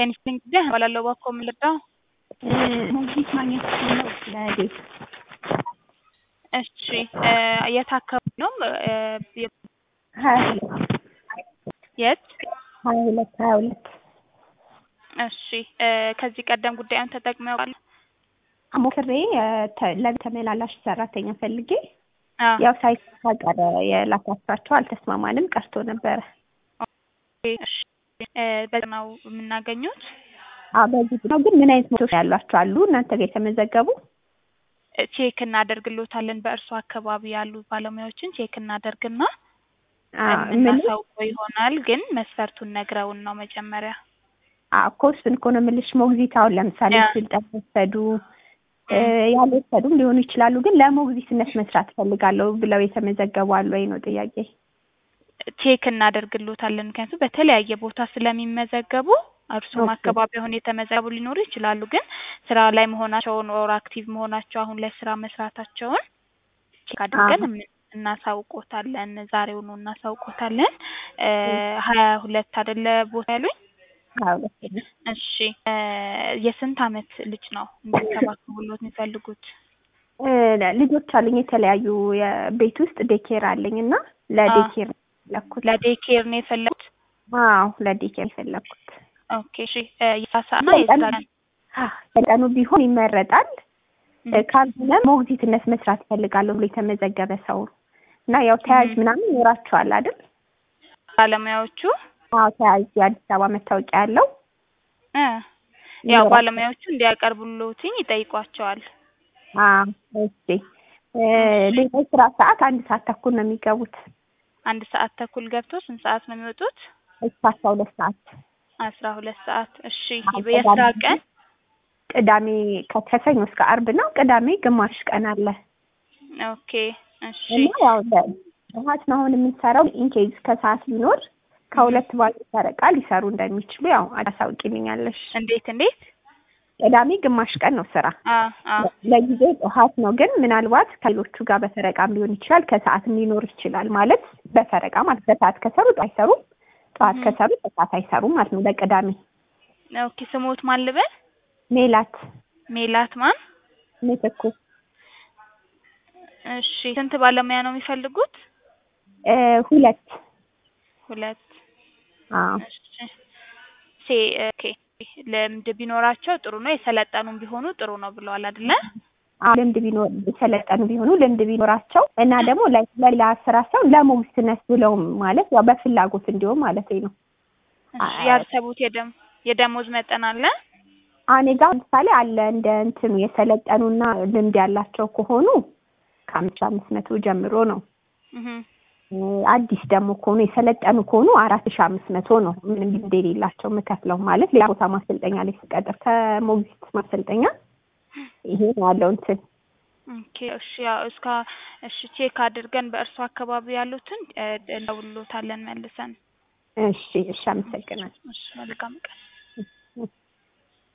ጤንስልኝ ጊዜ እባላለሁ እባክዎ ምን ልርዳዎ? ሞግዚት ማግኘት ነው ለቤት እሺ የት አካባቢ ነው? ሀያ ሁለት የት? ሀያ ሁለት ሀያ ሁለት እሺ ከዚህ ቀደም ጉዳዩን ተጠቅመው ያውቃሉ? ሞክሬ ለቤት ተመላላሽ ሰራተኛ ፈልጌ አዎ ያው ሳይሳካ ቀረ። የላኳቸው አልተስማማንም ቀርቶ ነበረ። እሺ በዚህ ነው የምናገኙት? አዎ በዚህ ነው። ግን ምን አይነት ሞቶች ያሏቸው አሉ እናንተ ጋር የተመዘገቡ? ቼክ እናደርግሎታለን። በእርሱ አካባቢ ያሉ ባለሙያዎችን ቼክ እናደርግና ምን የምናሳውቀው ይሆናል። ግን መስፈርቱን ነግረውን ነው መጀመሪያ። እኮ እሱን እኮ ነው የምልሽ። ሞግዚት አሁን ለምሳሌ ያ። ስልጠና ወሰዱ ያልወሰዱም ሊሆኑ ይችላሉ። ግን ለሞግዚትነት መስራት እፈልጋለሁ ብለው የተመዘገቡ አሉ ወይ ነው ጥያቄ። ቼክ እናደርግሎታለን። ምክንያቱም በተለያየ ቦታ ስለሚመዘገቡ እርሱም ኦኬ። አካባቢ አሁን የተመዘገቡ ሊኖሩ ይችላሉ። ግን ስራ ላይ መሆናቸውን ኦር አክቲቭ መሆናቸው አሁን ላይ ስራ መስራታቸውን ቼክ አድርገን አሀ። እም- እናሳውቆታለን። ዛሬውኑ እናሳውቆታለን። ሀያ ሁለት አይደለ ቦታ ያሉኝ? ሀያ ሁለት ነው። እሺ የስንት አመት ልጅ ነው እንዲንከባከቡሎት የሚፈልጉት? እ ልጆች አሉኝ የተለያዩ የቤት ውስጥ ዴኬር አለኝ እና ለዴኬር ነው የፈለኩት። ለዴኬር ነው የፈለጉት? አዎ ለዴኬር የፈለኩት። ኦኬ እሺ የስራ ሰዓት እና የስራ ቀን በቀኑ ቢሆን ይመረጣል። ም፣ ካልሆነ ሞግዚትነት መስራት እፈልጋለሁ ብሎ የተመዘገበ ሰው እና ያው ተያዥ ም። ምናምን ይኖራቸዋል አይደል? ባለሙያዎቹ አዎ ተያዥ የአዲስ አበባ መታወቂያ ያለው እ ያው ይኖራቸዋል። ባለሙያዎቹ እንዲያቀርቡሎትኝ ይጠይቋቸዋል። አዎ እሺ። እ ሌላው ስራ ሰዓት አንድ ሰዓት ተኩል ነው የሚገቡት አንድ ሰዓት ተኩል ገብቶ ስንት ሰዓት ነው የሚወጡት? እስከ አስራ ሁለት ሰዓት አስራ ሁለት ሰዓት እሺ አዎ፣ የስራ ቅዳሜ ቀን ቅዳሜ ከ- ከሰኞ እስከ አርብ ነው። ቅዳሜ ግማሽ ቀን አለ ኦኬ እሺ እና ያው ጠዋት ነው አሁን የምንሰራው። ኢንኬዝ ከሰዓት ቢኖር ከሁለት ባሉ ፈረቃ ሊሰሩ እንደሚችሉ ያው አሳውቂልኛለሽ። እንዴት እንዴት? ቅዳሜ ግማሽ ቀን ነው ስራ። አ አ ለጊዜው ጠዋት ነው፣ ግን ምናልባት ከሌሎቹ ጋር በፈረቃም ሊሆን ይችላል። ከሰዓትም ሊኖር ይችላል። ማለት በፈረቃ ማለት ከሰዓት ከሰሩ ጠዋት አይሰሩም፣ ጠዋት እም። ከሰሩ ከሰዓት አይሰሩም ማለት ነው። ለቅዳሜ ኦኬ ስሞት ማን ልበል? ሜላት ሜላት ማን? ምትኩ እሺ ስንት ባለሙያ ነው የሚፈልጉት? እ ሁለት ሁለት አዎ እሺ ሴ ኦኬ ልምድ ቢኖራቸው ጥሩ ነው። የሰለጠኑም ቢሆኑ ጥሩ ነው ብለዋል አይደለ? አዎ ልምድ ቢኖር የሰለጠኑ ቢሆኑ ልምድ ቢኖራቸው እና ደግሞ ለ- ለሌላ ስራ ሰው ለሞግዚትነት ብለውም ማለት ያው በፍላጎት እንዲሁም ማለት ነው። እሺ ያሰቡት የደም የደሞዝ መጠን አለ? እኔ ጋር ለምሳሌ አለ እንደ እንትኑ የሰለጠኑና ልምድ ያላቸው ከሆኑ ከአምስት ሺህ አምስት መቶ ጀምሮ ነው። እህ እ አዲስ ደግሞ ከሆኑ የሰለጠኑ ከሆኑ አራት ሺህ አምስት መቶ ነው። ምንም ልምድ የሌላቸው የምከፍለው ማለት ሌላ ቦታ ማሰልጠኛ ላይ ስቀጥር ከሞግዚት ማሰልጠኛ ይሄ ነው ያለው እንትን ኦኬ እሺ ያው እስካ እሺ ቼክ አድርገን በእርሱ አካባቢ ያሉትን እ እንደውልሎታለን መልሰን። እሺ እሺ አመሰግናለሁ። እሺ መልካም ቀን።